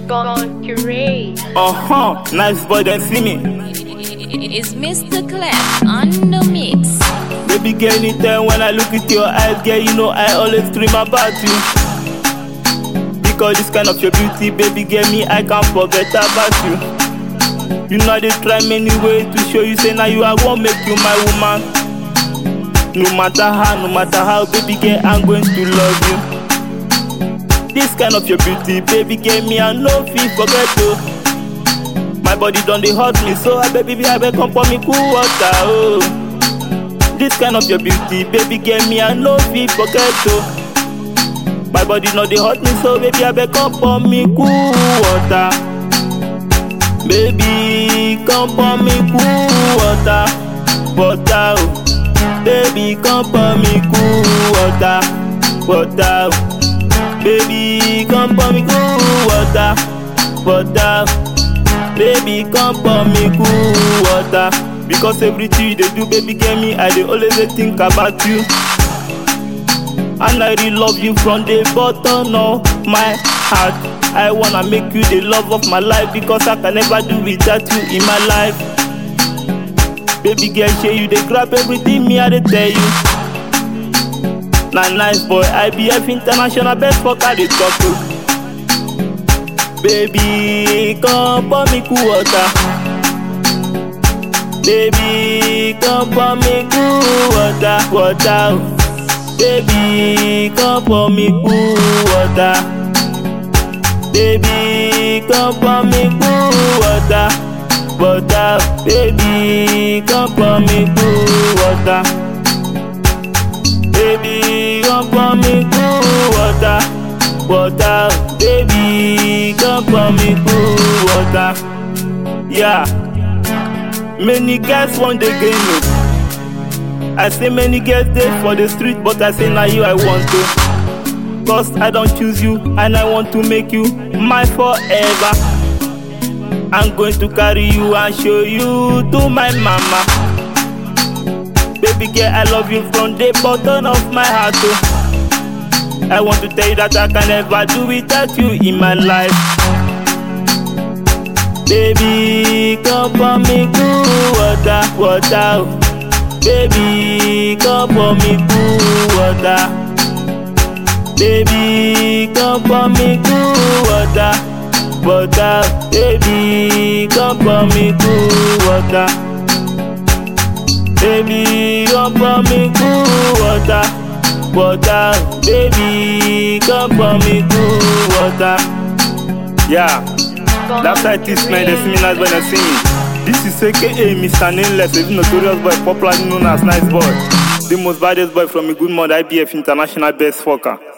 Gone curate. Uh huh, nice boy, then see me. It's Mr. Clef on the mix. Baby girl, anytime when I look into your eyes, girl, you know I always dream about you. Because this kind of your beauty, baby girl, me, I can't forget about you. You know they try many ways to show you, say now you I won't make you my woman. No matter how, no matter how, baby girl, I'm going to love you. This kind of your beauty, baby girl, me, I no fit forget you. My body done they hurt me, so I baby, I beg come for me cool water, oh. This kind of your beauty, baby, get me, I no fit forget oh. My body no they hurt me, so baby, I beg come for me cool water. Baby, come for me cool water, water, oh. Baby, come for me cool water, water, oh. Baby, come for me cool water, water. oh. Baby, come for me cool water. Because everything you dey do, baby, get me. I dey always dey think about you. And I really love you from the bottom of my heart. I wanna make you the love of my life because I can never do without you in my life. Baby girl, shey you dey grab everything me I dey tell you. Na nice boy, IBF international best fucker dey talk to. Baby, come pour me cool water. Baby, come pour me cool water, water. oh. Baby, come pour me cool water. Baby, come pour me cool water, water. oh. Baby, come pour me cool water. Baby, come pour me cool water, water. oh. Baby, come pour me cool water. Yeah. Many guys want the game me. I say many girls there for the street, but I say now you I want to. Cause I don't choose you and I want to make you my forever. I'm going to carry you and show you to my mama. Baby girl, I love you from the bottom of my heart. Oh. I want to tell you that I can never do without you in my life. Baby, come for me cool water, water. oh. Baby, come for me cool water. Baby, come for me cool water, water. Baby, come for me cool water. Baby, come for me cool water, water. Baby, come for me cool water. Yeah. Gone That's how it is, man. They see me nice when they see me. This is AKA Mr. Nameless, a notorious boy, popularly known as Nice Boy. The most baddest boy from a good mother, IBF International Best Fucker.